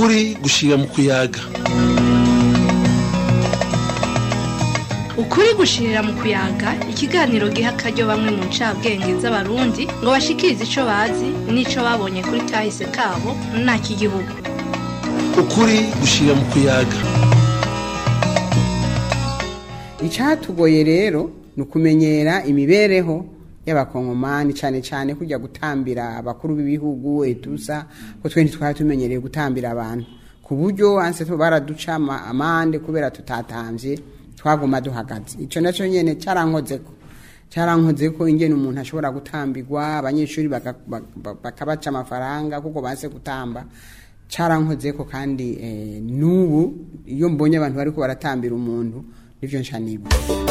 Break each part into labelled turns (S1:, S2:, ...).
S1: ukuri gushira mu kuyaga
S2: ukuri gushirira mu kuyaga ikiganiro giha akaryo bamwe mu ncabwenge z'abarundi ngo bashikirize ico bazi n'ico babonye kuri kahise kabo n'igihugu
S1: ukuri gushira mu kuyaga
S3: icatugoye rero ni ukumenyera imibereho y'abakongomani cyane cyane kujya gutambira abakuru b'ibihugu etusa ko twe ntitwari tumenyereye gutambira abantu ku buryo anse baraduca ama- amande kubera tutatambye twaguma duhagaze icyo nacyo nyene cyarankozeko cyarankozeko ingene umuntu ashobora gutambirwa abanyeshuri baka- baka- bakabaca amafaranga kuko baze gutamba cyarankozeko kandi eh, n'ubu iyo mbonye abantu bariko baratambira umuntu nivyo nca nibuka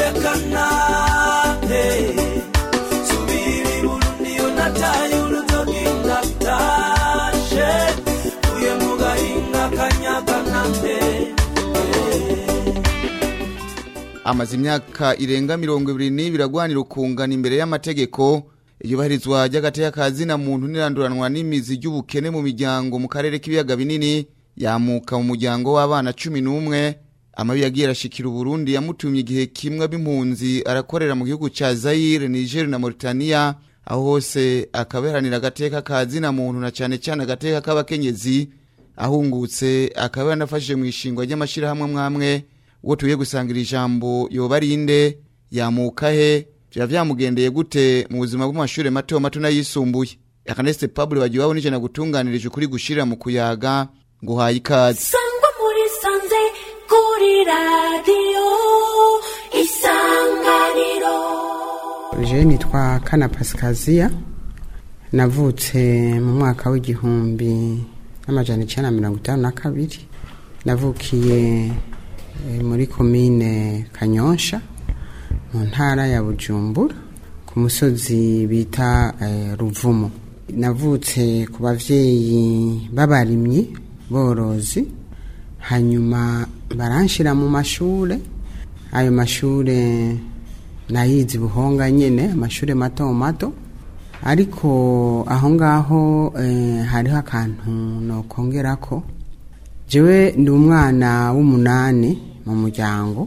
S4: amaze imyaka irenga mirongo ibiri n'ibiri agwanira ukungana imbere y'amategeko iyubahirizwa ry'agateka ka zina muntu n'iranduranwa n'imizi ry'ubukene mu miryango mu karere k'ibiyaga binini yamuka mu muryango w'abana cumi n'umwe amabi yagiye arashikira uburundi yamutumye igihe kimwe b'impunzi arakorera mu gihugu ca zayire niger na mauritania aho hose akaberanira agateka ka zina muntu na cane cane agateka k'abakenyezi ahungutse akaba yanafashije mu ishingwa ry'amashirahamwe mwamwe uwo tuye gusangira ijambo yoba arinde yamuka he vya vyamugendeye gute mu buzima bw'amashure mato mato n'ayisumbuye akaneste pablo bagiwabo nije nagutunganirije ukuri gushirira mu kuyaga ngo uhaye ikaze
S5: sangwa muri sanze kuri radiyo isanganiro
S3: je nitwa kana pasikaziya navutse mu mwaka w'igihumbi n'amajana icyenda na mirongo itanu na kabiri navukiye eh, muri komine kanyosha mu ntara ya bujumbura ku musozi bita eh, ruvumo navutse ku bavyeyi b'abarimyi borozi hanyuma baranshira mu mashure ayo mashure nayizi buhonga nyene amashure mato mato ariko aho ngaho eh, hariho akantu nokongerako jewe ndi umwana w'umunani mu muryango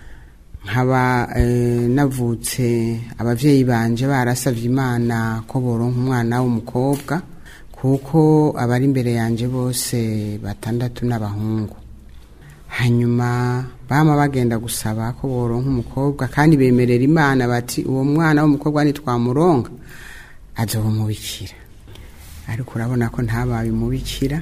S3: nkaba eh, navutse abavyeyi banje barasavye imana ko boronka umwana w'umukobwa kuko abari imbere yanje bose batandatu n'abahungu hanyuma bama bagenda gusaba ko boronka umukobwa kandi bemerera imana bati uwo mwana w'umukobwa nitwamuronka azoba umubikira ariko urabona ko ntabaye umubikira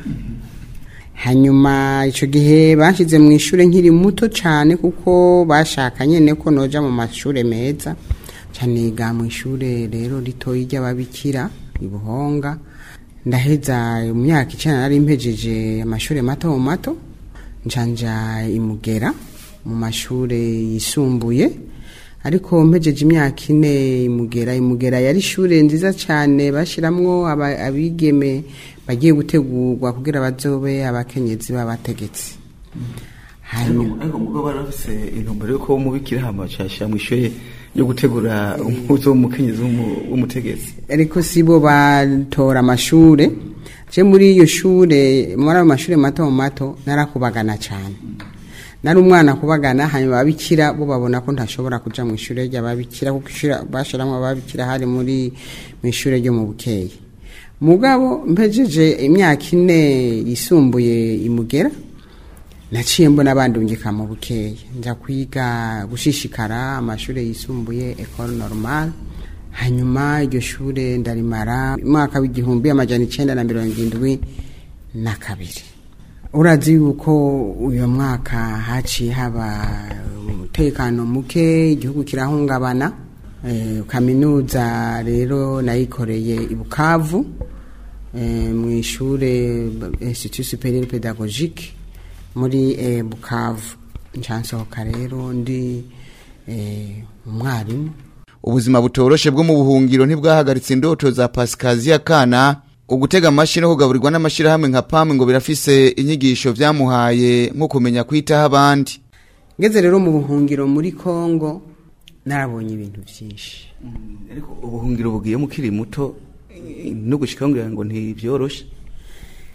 S3: hanyuma icyo gihe bashyize mu ishuri nkiri muto cyane kuko bashaka nyine ko noja mu mashuri meza cyane niga mu ishuri rero ritoya ry'ababikira i buhonga ndaheza mu myaka icyenda nari mpejeje amashuri mato mato njanja imugera mu mashuri yisumbuye ariko mpejeje imyaka ine imugera imugera yari ishure nziza cyane bashiramwo aba- abigeme bagiye gutegurwa kugira bazobe abakenyezi b'abategetsi hanyuma
S6: ariko mugabo bari bafise intumbero yuko umubikira hama cashira mu ishure yo gutegura umuzo w'umukenyezi w'umu- w'umutegetsi
S3: ariko si bo batora amashure je muri iyo shure muri ayo mashure mato mato narakubagana cyane nari umwana kubagana hanyuma ababikira bo babona ko ntashobora kuja mu ishure ry'ababikira kuko ishure bashiramwo ababikira hari muri mu ishure ryo mu bukeye mugabo mpejeje imyaka ine yisumbuye imugera naciye mbona bandungika mu bukeye nja kwiga gushishikara amashuri yisumbuye ecole normale hanyuma iryo shure ndarimara umwaka w'igihumbi amajana icenda na mirongo indwi na kabiri urazi yuko uyu mwaka haciye haba umutekano muke igihugu kirahungabana eh, kaminuza rero nayikoreye i bukavu eh, mu ishure institut superieur pédagogique muri eh, bukavu ncansohoka rero ndi eh, umwarimu
S4: ubuzima butoroshe bwo mu buhungiro ntibwahagaritse indoto za pasikaziya kana ugutega amashi no kugaburirwa n'amashyirahamwe nka pamu ngo birafise inyigisho vyamuhaye nko kumenya kwitaho abandi
S3: ngeze rero mu buhungiro muri kongo narabonye ibintu byinshi
S6: ariko ubuhungiro bugiye mukiri muto eh, no gushikaho ngira ngo ntibyoroshe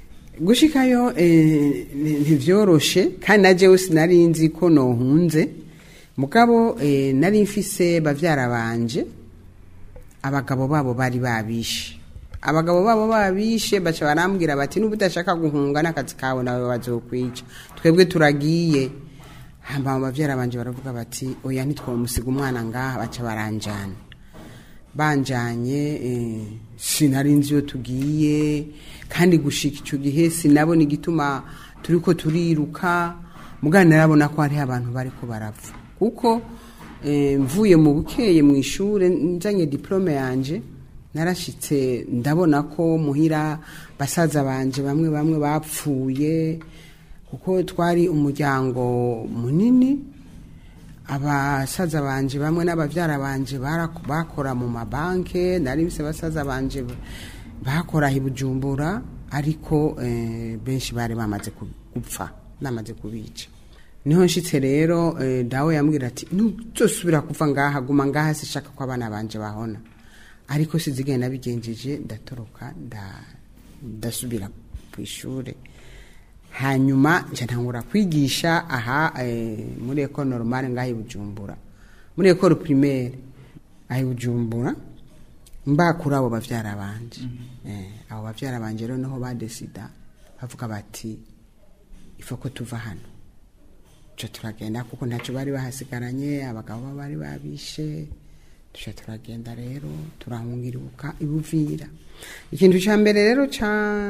S3: gushikayo eh, ni- ntivyoroshe kandi na jewe sinari nzi ko nohunze mugabo eh, nari mfise bavyara banje abagabo babo bari babishe abagabo babo babishe baca barambwira bati nuba udashaka guhunga n'akazi kawe nawe bazokwica twebwe turagiye hamba bavyara banje baravuga bati oya ntitwomusiga umwana ngaha baca baranjana banjanye eh, sinari nzi iyo tugiye kandi gushika icyo gihe sinabona igituma turiko turiruka mugana narabona ko hariho abantu bariko barapfa kuko eh, mvuye mu bukeye mu ishure nzanye diplome yanje narashitse ndabona ko muhira basaza banje bamwe bamwe bapfuye kuko twari umuryango munini abasaza banje bamwe n'abavyara banje bara- bakora mu mabanke nari mfise basaza banje bakora i bujumbura ariko eh, benshi bari bamaze ku- gupfa namaze kubica niho nshitse rero eh, dawe yambwira ati ntuzosubira kuva ngaha guma ngaha sishaka ko abana banje bahona ariko sizigenda nabigenjeje ndatoroka nda- ndasubira ku ishure hanyuma nca ntangura kwigisha aha eh, muri eko normale ngaho i bujumbura muri ekoro primaire aho i bujumbura mbakura abo bavyara banje eh, abo bavyara banje rero niho badesida bavuga bati ifo ko tuva hano tuca turagenda kuko ntacyo bari bahasigaranye abagabo babo bari babishe tuca turagenda rero turahungiribuka ibuvira ikintu cya mbere rero ca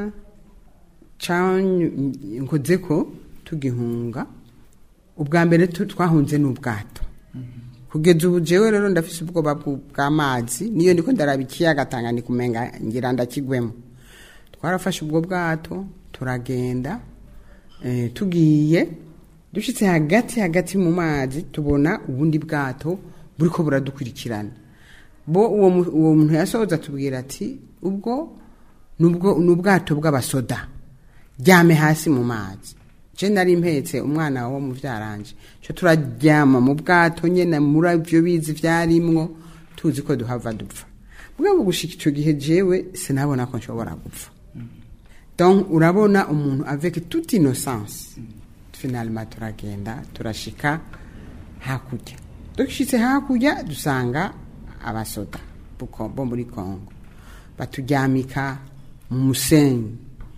S3: nkoze ko tugihunga ubwa mbere tu- twahunze n'ubwato kugeza ubu jewe rero ndafise ubwoba bw- bw'amazi niyo ndiko ndaraba ikiyaga Tanganyika umenga ngira ndakigwemo twarafashe ubwo bwato turagenda eh, tugiye dushitse hagati hagati mu mazi tubona ubundi bwato buriko buradukurikirana bo uwo mu- uwo muntu yasohoza atubwira ati ubwo nubwo ni ubwato bw'abasoda ryame hasi mu mazi je nari mpetse umwana wo mu vyaranje cyo turaryama mu bwato nyene muri ivyo bizi vyarimwo tuzi ko duhava dupfa mugabo gushika ico gihe jewe sinabona ko nshobora gupfa donc urabona umuntu avec toute innocence finalement turagenda turashika hakurya dushitse hakurya dusanga abasoda buko- bo muri congo baturyamika mu musenyi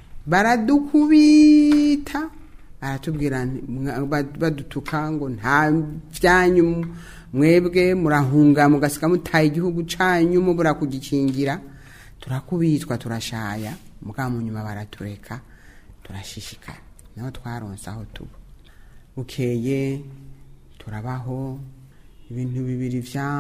S3: baradukubita baratubwira nti- mwa- ba- badutuka ngo nta byanyu mwebwe murahunga mugasiga mutaye igihugu canyu mubura kugikingira turakubitwa turashaya mugabo mu nyuma baratureka turashishikara naho twaronse aho tuba bukeye turabaho ibintu bibiri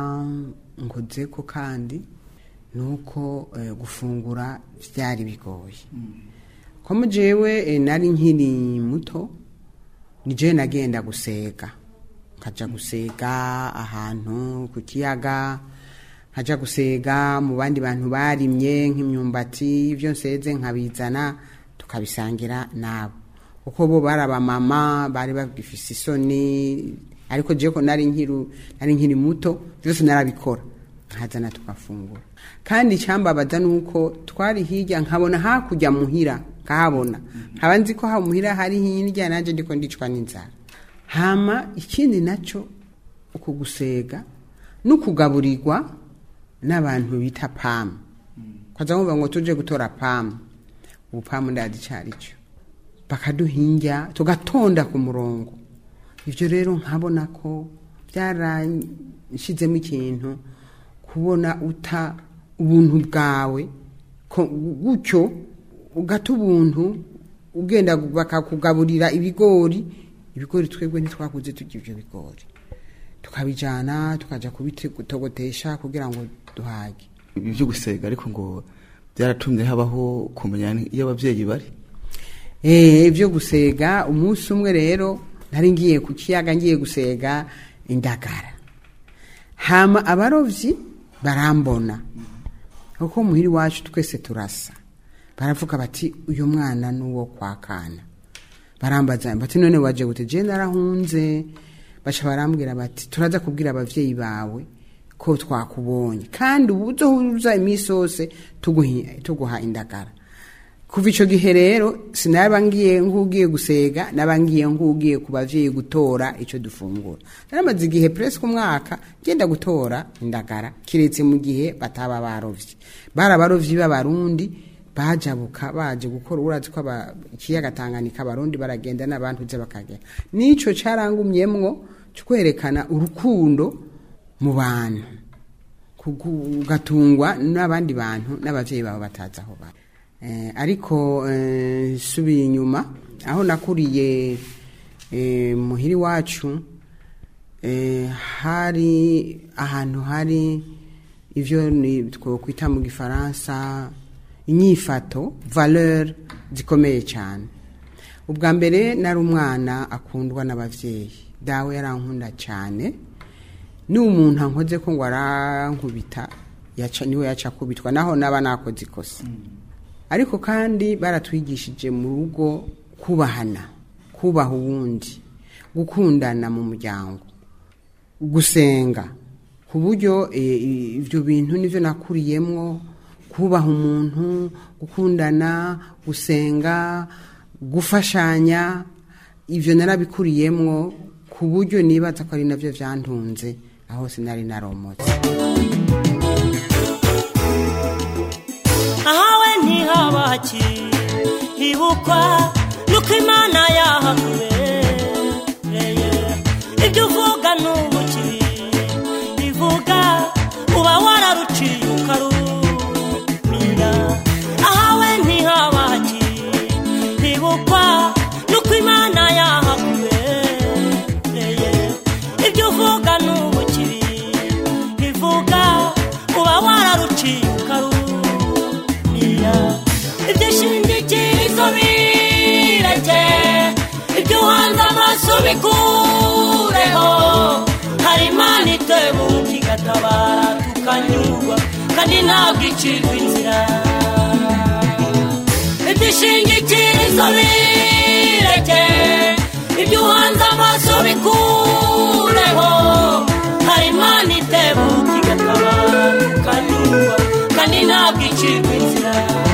S3: byankozeko kandi ni uko eh, gufungura byari bigoye ko mu jewe eh, nari nkiri muto ni jewe nagenda gusega nkaja gusega ahantu ku kiyaga nkaja gusega mu bandi bantu barimye nk'imyumbati ibyo nseze nkabizana tukabisangira nabo kuko bo bari abamama bari bagifise isoni ariko jewe ko nari nkiru nari nkiri muto byose narabikora nkazana tukafungura kandi icyambabaza ni uko twari hirya nkabona hakurya muhira nkahabona nkaba nzi ko ha muhira hari hirya nanjye ndiko ndicwa n'inzara hama ikindi nacyo uku gusega no kugaburirwa n'abantu bita pamu kwaza nkuvuga ngo tuje gutora pamu ubu pamu ndazi icyo ari cyo bakaduhinja tugatonda ku murongo ibyo rero nkabona ko byarashizemo ikintu kubona uta ubuntu bwawe ko- gutyo ugata ubuntu ugenda bakakugaburira ibigori ibigori twebwe ntitwakuze turya ibyo bigori tukabijana tukaja kubitogotesha kugira ngo duhage
S6: ibi byo gusega ariko ngo byaratumye habaho kumenya iyo ababyeyi bari
S3: Eh, ibyo gusega umunsi umwe rero nari ngiye ku kiyaga ngiye gusega indagara hama abarovyi barambona kuko muhiri wacu twese turasa baravuga bati uyu mwana nuwo kwa kana barambaza bati none waje gute je narahunze baca barambwira bati turaza kubwira abavyeyi bawe ko twakubonye kandi ubu uzohuza iminsi yose tuguhi- tuguha indagara kuva icyo gihe rero sinaba ngiye nk'ugiye gusega naba ngiye nk'ugiye ku bavyeyi gutora icyo dufungura naramaze igihe presque umwaka ngenda gutora indagara kiretse mu gihe bataba barovye bari abarovyi b'abarundi bajabuka baje gukora urazi ko aba- ikiyaga Tanganyika abarundi baragenda n'abantu uze bakagera nico carangumyemwo cyo kwerekana urukundo mu bantu kugu- ugatungwa n'abandi bantu n'abavyeyi babo batazi aho bari eh, ariko eh, subiye inyuma aho nakuriye eh, muhiri wacu eh, hari ahantu hari ivyo ni twokwita mu gifaransa inyifato valeur zikomeye cyane ubwa mbere nari umwana akundwa n'abavyeyi dawe yarankunda cyane ni umuntu ankoze ko ngo arankubita yaca niwe yaca kubitwa naho naba nakoze ikosa ariko kandi baratwigishije mu rugo kubahana kubaha uwundi gukundana mu muryango gusenga ku buryo eh, ibyo bintu nivyo nakuriyemwo kubaha umuntu gukundana gusenga gufashanya ivyo narabikuriyemwo ku buryo nibaza ko ari navyo vyantunze aho sinari naromotse
S5: ahawe ntihabaki hibukwa nuko imana yahakubereye ibyo uvuga n'ubuki bivuga uba wararuciye ukarumira ahawe ntihabaki hibukwa nuko imana yahakubereye ibyo uvuga n'ubuki bivuga uba wararuciye ukarumira ibyo shingikirizo bireke ibyo uhanze amaso bikureho hari imana itebuka igatabara tukanyurwa kandi ntabwo icirwa inzira ibyo shingikirizo bireke ibyo uhanze amaso bikureho hari imana itebuka igatabara tukanyurwa kandi ntabwo icirwa inzira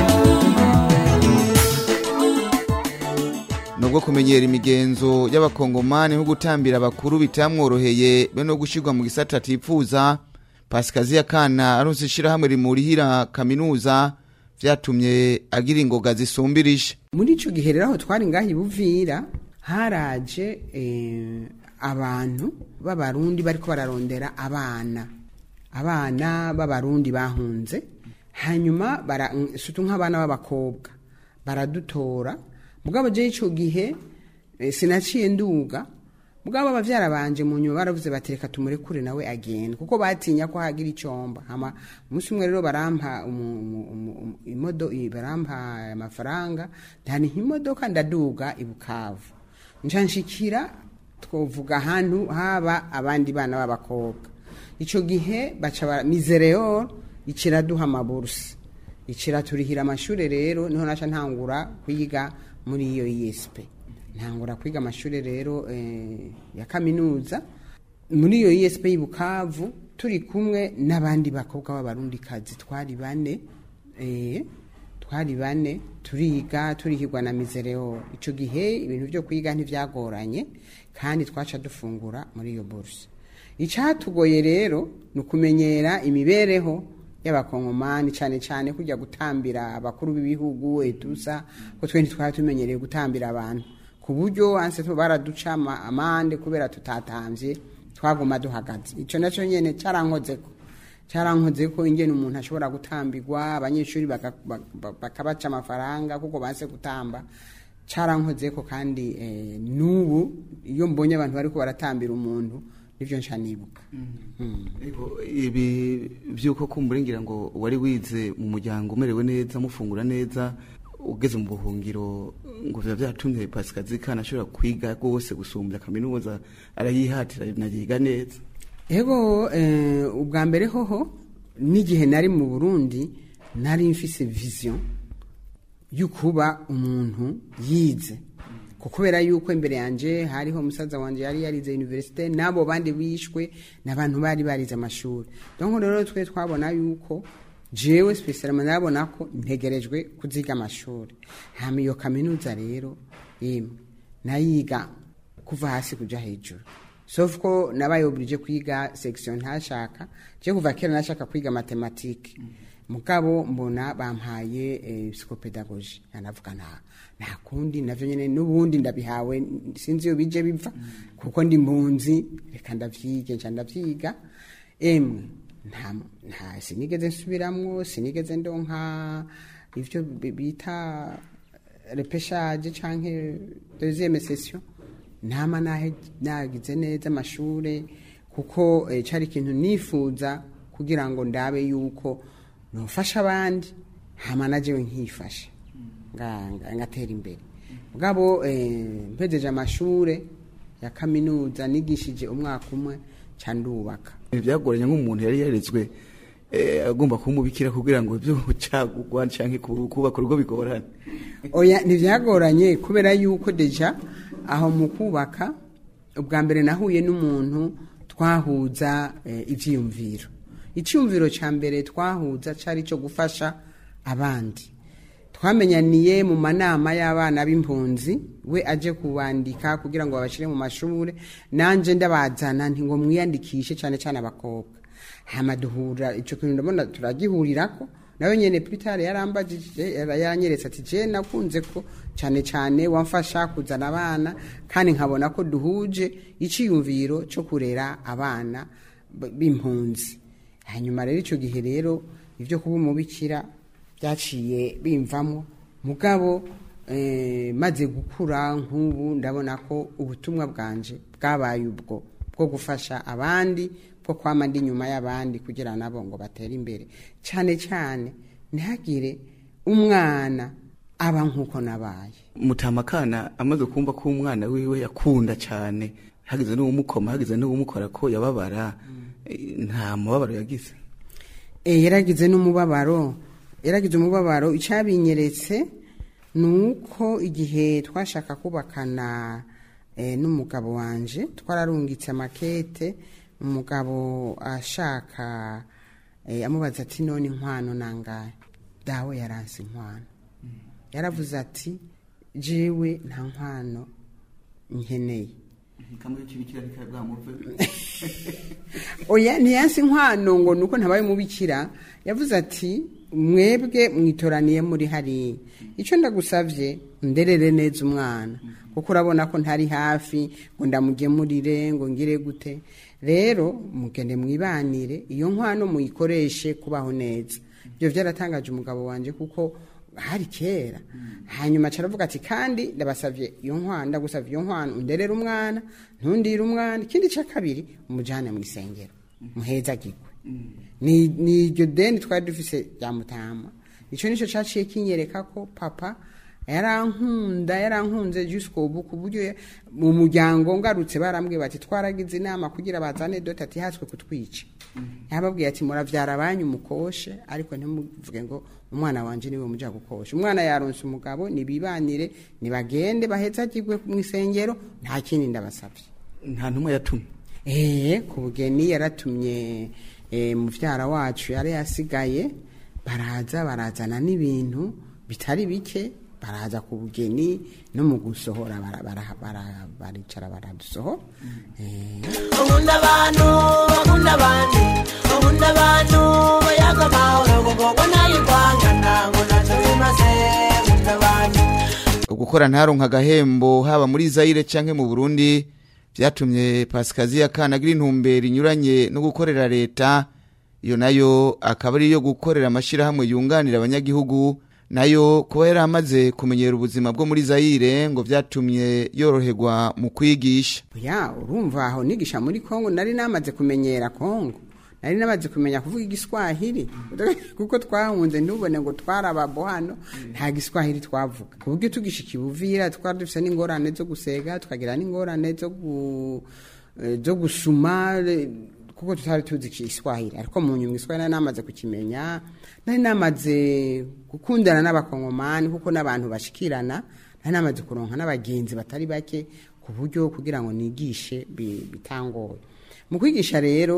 S4: nubwo kumenyera imigenzo y'abakongomani nko gutambira abakuru bitamworoheye be no gushyirwa mu gisata atifuza pasikaziya kana aronse ishyirahamwe rimurihira kaminuza vyatumye agira ingoga zisumbirije
S3: muri ico gihe rero aho twari ngaho ibuvira haraje eh, abantu b'abarundi bariko bararondera abana abana b'abarundi bahunze hanyuma bara- mm, sutu nk'abana b'abakobwa baradutora mugabo je ico gihe eh, sinaciye nduga mugabo abavyara banje mu nyuma baravuze bati reka tumurekure nawe agenda kuko batinya ko hagira icomba hama umunsi umwe rero barampa umu- umu- umu- umu- imodo i- barampa amafaranga ntaniha imodoka ndaduga i bukavu nca nshikira twovuga ahantu haba abandi bana b'abakobwa ico gihe baca bara- misereor iciraduha amaburusi iciraturihira amashure rero niho naca ntangura kwiga muri iyo ISP ntangura kwiga amashuri rero eh, ya kaminuza muri iyo ISP y'Ibukavu turi kumwe n'abandi bakobwa b'abarundikazi twari bane eh, twari bane turiga turihirwa na misereo ico gihe ibintu byo kwiga ntivyagoranye kandi twaca dufungura muri iyo buruse icatugoye rero ni ukumenyera imibereho y'abakongomani cyane cyane kujya gutambira abakuru b'ibihugu etusa ko twe ntitwari tumenyereye gutambira abantu ku buryo anse tu baraduca ama- amande kubera tutatamvye twaguma duhagaze ico naco nyene carankozeko carankozeko ingene umuntu ashobora gutambirwa abanyeshuri baka- baka- bakabaca amafaranga kuko banse gutamba carankozeko kandi eh, n'ubu iyo mbonye abantu bariko baratambira umuntu nivyo nca nibuka Mm.
S6: Ariko ibi byuko kumbura ngira ngo wari wize mu muryango umerewe neza mufungura neza ugeze mu buhungiro ngo biba byatumye pasikazi kana ashobora kwiga rwose gusumbya kaminuza arayihatira nayiga neza
S3: ego eh, ubwa mbere hoho n'igihe nari mu burundi nari mfise vision y'ukuba umuntu yize kuko kubera yuko imbere yanje hariho umusaza wanje yari yarize universite n'abo bandi bishwe n'abantu bari barize amashuri donc rero twe twabona yuko jewe spesialama nabona ko ntegerejwe kuziga amashuri hama iyo kaminuza rero yemwe nayiga kuva hasi kuja hejuru sauf ko nabaye oblige kwiga section ntashaka je kuva kera nashaka kwiga matematike mugabo mbona bampaye eh, psychopedagogy anavuga nta nta kundi navyo nyene n'ubundi ndabihawe sinzi iyo bije biva kuko ndi mpunzi reka ndavyige nca ndavyiga emwe nta nta sinigeze nsubiramwo sinigeze ndonka ivyo bi- bita repeshage canke deuxième session ntama nahe nagize neza amashure kuko eh, cari ikintu nifuza kugira ngo ndabe yuko nofasha abandi hama najewe nkifashe nga- nga- ngatera imbere mugabo eh, mpejeje amashure ya kaminuza nigishije umwaka umwe ca ndubaka
S6: byagoranye nk'umuntu yari yarezwe eh, agomba kumubikira kugira ngo ibyo gucagurwa canke ku- kubaka urugo bigorane
S3: oya ntibyagoranye kubera yuko deja aho mu kubaka ubwa mbere nahuye n'umuntu twahuza eh, ivyiyumviro icyumviro cya mbere twahuza cyari cyo gufasha abandi twamenyaniye mu manama y'abana b'impunzi we aje kubandika kugira ngo babashyire mu mashuri nanjye ndabazana nti ngo mwiyandikishe cyane cyane abakobwa hama duhura icyo kintu ndabona turagihurirako nawe nyene Peter yarambajije yara- yaranyeretse ati je nakunze ko cyane cyane wamfasha kuzana abana kandi nkabona ko duhuje iciyumviro cyo kurera abana b- b'impunzi hanyuma rero icyo gihe rero ibyo kuba umubikira byaciye bimvamo mugabo eh, maze gukura nk'ubu ndabona ko ubutumwa bwanje bwabaye ubwo bwo gufasha abandi bwo kwama ndi inyuma y'abandi kugira nabo ngo batere imbere cyane cyane ntihagire umwana aba nk'uko nabaye
S6: mutamakana amaze kumva ko umwana wiwe yakunda cyane hagize n'uwumukoma hagize n'uwumukora ko yababara eh, nta mubabaro yagize
S3: e, yaragize n'umubabaro yaragize umubabaro icyabinyeretse ni uko igihe twashaka kubakana e, n'umugabo wanje twararungitse amakete umugabo ashaka e, amubaza ati none inkwano nangahe dawe yaranse inkwano yaravuze ati jewe nta nkwano nkeneye oya ntiyansi inkwano ngo nuko ntabaye umubikira yavuze ati mwebwe mwitoraniye muri hariya icyo ndagusabye nderere neza umwana kuko urabona ko ntari hafi ngo ndamugemurire ngo ngire gute rero mugende mwibanire iyo nkwano muyikoreshe kubaho neza ibyo byaratangaje umugabo wanjye kuko hari kera hanyuma caravuga ati kandi ndabasavye iyo nkwano ndagusavye iyo nkwano underere umwana ntundire umwana ikindi ca kabiri umujane mu isengero muhezagirwe ni ni iryo deni twari dufise rya mutama ico nico caciye kinyereka ko papa yarankunda yarankunze jusqu'au bout ku buryo ya- mu muryango ngarutse barambwiye bati twaragize inama kugira bazane dote ati hatswe kutwica yababwiye ati muravyara banyu mukoshe ariko ntimuvuge ngo umwana wanje niwe muja gukosha umwana yaronse umugabo nibibanire nibagende bahezagirwe mu isengero nta kindi ndabasavye
S6: nta ntumwa yatumye
S3: Eh, ku bugeni yaratumye eh, muvyara wacu yari yasigaye baraza barazana n'ibintu bitari bike baraza ku bugeni no mu gusohora bara- bara- bara- baricara baradusohora Eh,
S5: Ukunda abantu bakunda abandi ukunda abantu bayaga amahoro kuko nayivangana ngo ntacyo bimaze ukunda abantu
S4: gukora ntaronka agahembo haba muri Zaire canke mu Burundi vyatumye Pasikaziya Kana agira intumbero inyuranye no gukorera leta iyo nayo akaba ari iyo gukorera amashirahamwe yunganira abanyagihugu nayo kuba yari amaze kumenyera ubuzima bwo muri Zaire ngo vyatumye yoroherwa mu kwigisha
S3: ya urumva aho nigisha muri kongo nari namaze kumenyera kongo nari namaze kumenya kuvuga igiswahili kuko twahunze ntubone ngo twarababo hano nta giswahili twavuga ku buryo tugishika ibuvira twari dufise n'ingorane zo gusega tukagira n'ingorane zo gu- eh, zo gusuma eh, kuko tutari tuzi igiswahili ariko mu nyuma igiswahili nari namaze kukimenya nari namaze gukundana n'abakongomani kuko n'abantu bashikirana nari namaze kuronka n'abagenzi batari bake ku buryo kugira ngo nigishe bi- bitangoye mu kwigisha rero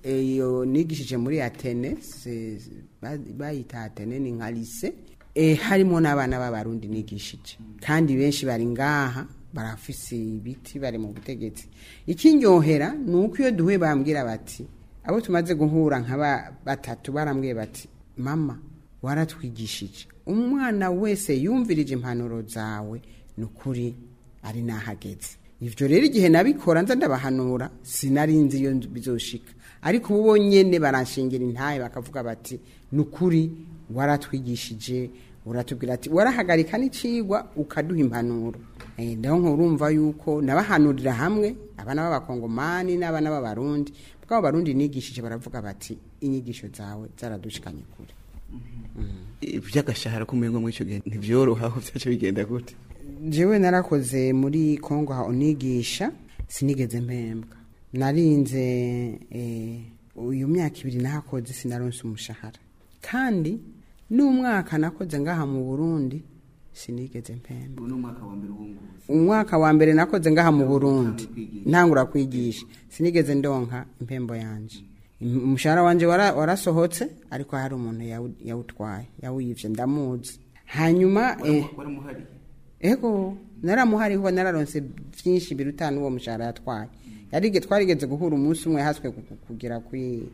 S3: iyo nigishije muri atene se- ba- bayita atene ni nka lise e, harimo n'abana b'abarundi nigishije kandi benshi bari ngaha barafise ibiti bari mu butegetsi ikinyohera ni uko iyo duhuye bambwira bati abo tumaze guhura nka ba- batatu barambwiye bati mama waratwigishije umwana wese yumvirije impanuro zawe ni ukuri ari nahageze ivyo rero igihe nabikora nza ndabahanura sinarinzi iyo bizoshika ariko ubu nyene baranshingira intaye bakavuga bati ni ukuri waratwigishije uratubwira ati warahagarika n'icigwa ukaduha impanuro Eh, ndaho nkurumva yuko nabahanurira hamwe abana b'abakongomani n'abana b'abarundi bwabo barundi nigishije baravuga bati inyigisho zawe zaradushikanye kure
S6: iby'agashahara k'umuyengo muri icyo gihe ntibyoroha aho byaje bigenda gute
S3: jewe narakoze muri kongo aho nigisha sinigeze mpembwa narinze eh, uyu myaka ibiri nahakoze sinaronse umushahara kandi n'umwaka nakoze ngaha mu burundi sinigeze mpembwa
S6: ubu ni umwaka wa mbere wunguza
S3: umwaka wa mbere nakoze ngaha mu burundi
S6: kwigisha.
S3: ntangura kwigisha sinigeze ndonka impembo yanje Im- umushahara wanje wara- warasohotse ariko hari umuntu yawu- yawutwaye yawuyivye ndamuzi hanyuma eh,
S6: waramuhari
S3: ego naramuhariho nararonse byinshi biruta n'uwo mushahara yatwaye yarige twarigeze guhura umunsi umwe haswe ku- ku- kugera kwi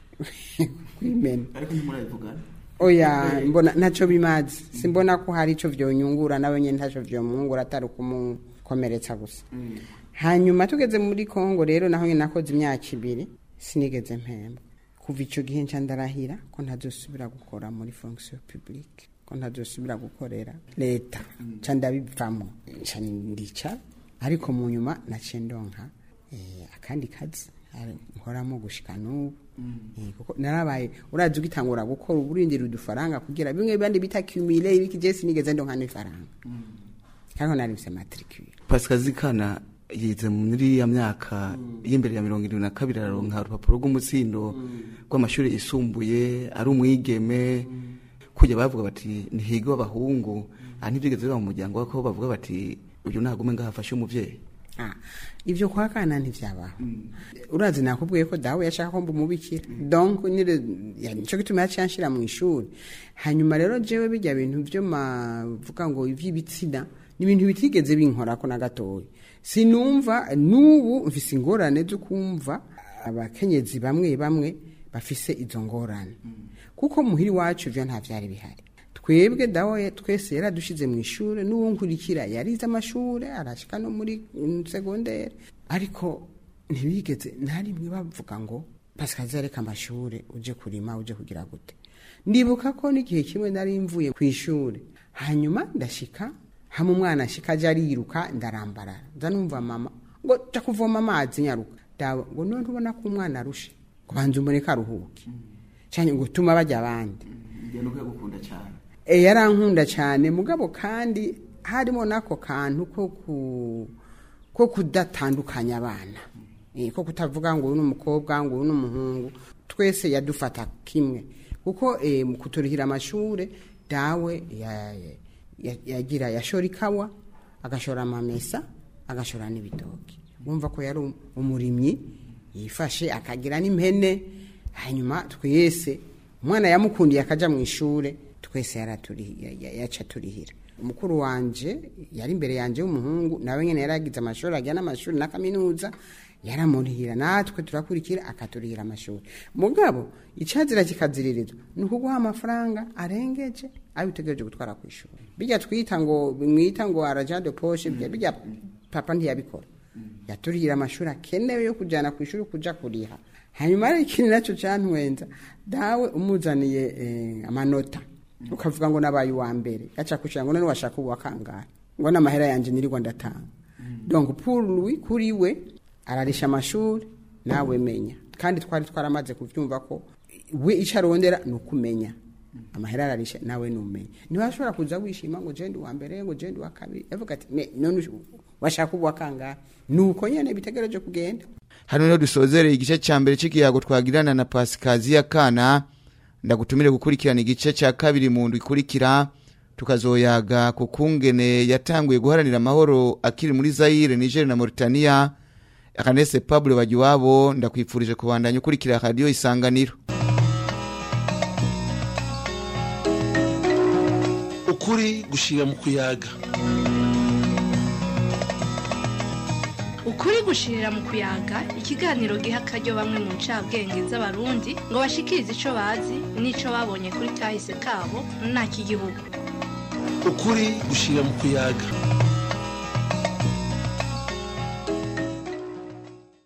S3: kwimena
S6: ariko ntimurabivugana
S3: oya mbona ntacyo bimazi simbona ko hari icyo vyonyungura nawe nyene ntacyo vyomwungura atari ukumukomeretsa gusa hanyuma tugeze muri kongo rero naho nyene nakoze imyaka ibiri sinigeze mpembwa kuva ico gihe nca ndarahira ko ntazosubira gukora muri fonction publique ko ntazosubira gukorera leta nca ndabivamo nca ndica ariko mu nyuma naciye ndonka eh, akandi kazi ari- nkoramo gushika n'ubu Eh, kuko narabaye urazi ugitangura gukora uburindira udufaranga kugira bimwe bandi bita cumule ibiki je sinigeze ndonka n'ifaranga hariho narimse matricule
S6: pasikazi zikana yize muri ya myaka y'imbere ya mirongo irindwi na kabiri araronka urupapuro rw'umutsindo rw'amashuri yisumbuye ari umwigeme kujya bavuga bati ntihiga w'abahungu aha ntibyigeze biba mu muryango wako bavuga bati uyu nagume ngaho afashe umuvyeyi
S3: Ah, ivyo kwa kana ntivyabaho urazi nakubwiye ko dawe yashaka ko mbumubikira donc nire ya- nico gituma yaciye anshira mu ishuri hanyuma rero jewe bijya bintu vyo mavuga ngo ivy'ibitsina ni ibintu bitigeze binkorako na gatoya sinumva n'ubu mfise ingorane zo kumva abakenyezi bamwe bamwe bafise izo ngorane kuko muhiri wacu ivyo nta vyari bihari twebwe dawe twese yaradushize mu ishuri n'uwo nkurikira yarize amashuri arashika no muri mm, segondere ariko ntibigeze na rimwe bavuga ngo pasikazi areka amashuri uje kurima uje kugira gute ndibuka ko n'igihe kimwe nari mvuye ku ishuri hanyuma ndashika hamwe umwana ashika aje ariruka ndarambarara nza numva mama ngo ja kuvoma amazi nyaruka dawe ngo none ntubona ko umwana arushe kubanza umureka aruhuke cyane ngo tuma bajya abandi
S6: ngenda uko yagukunda cyane
S3: e yarankunda cyane mugabo kandi harimo n'ako kantu ko ku ko kudatandukanya abana Eh, ko kutavuga ngo uyu ni umukobwa ngo uyu ni umuhungu twese yadufata kimwe kuko eh, mu kuturihira amashure dawe ya- ya- yagira yashora ikawa agashora amamesa agashora n'ibitoki wumva ko yari umurimyi yifashe akagira n'impene hanyuma twese umwana yamukundiye akaja mu ishure twese yaraturi- ya- ya- yaca turihira umukuru wanje yari imbere yanje w'umuhungu nawe nyene yaragize amashuri ajya n'amashuri na kaminuza yaramurihira natwe turakurikira akaturihira amashuri mugabo icazira kikaziririzwa ni ukuguha amafaranga arengeje ayo utegereje gutwara ku ishuri bijya twita ngo mwita ngo araja de poshe bijya papa ntiyabikora yaturihira amashuri akenewe yo kujyana ku ishuri kuja kuriha hanyuma hari ikintu nacyo cantwenza dawe umuzaniye eh, amanota ukavuga ngo nabaye uwa mbere yaca kushira ngo none washaka uwa kangahe ngo n'amahera yanje nirirwa ndatanga donc pour lui kuri we ararisha amashuri nawe menya kandi twari twaramaze kuvyumva ko we ico arondera ni ukumenya amahera ararisha nawe numenya ntiwashobora kuza wishima ngo jendi wa mbere ngo jendi wa kabiri yavuga ati "Me, none ush- washaka uwa kangahe nuko nyene bitegereje kugenda
S4: hano niho dusozereye igice cya mbere cy'ikiyago twagirana na pasikaziya kana ndagutumire gukurikirana igice cya kabiri mu ndwi ikurikira tukazoyaga ku kungene yatanguye guharanira amahoro akiri muri zayire niger na mauritania akanese pablo bagiwabo ndakwifurije kubandanya ukurikira radiyo isanganiro
S1: ukuri gushira mu kuyaga
S2: ukuri gushirira mu kuyaga ikiganiro giha akaryo bamwe mu ncabwenge z'abarundi ngo bashikirize ico bazi n'ico babonye kuri kahise kabo nta kigihugu
S1: ukuri gushira mu kuyaga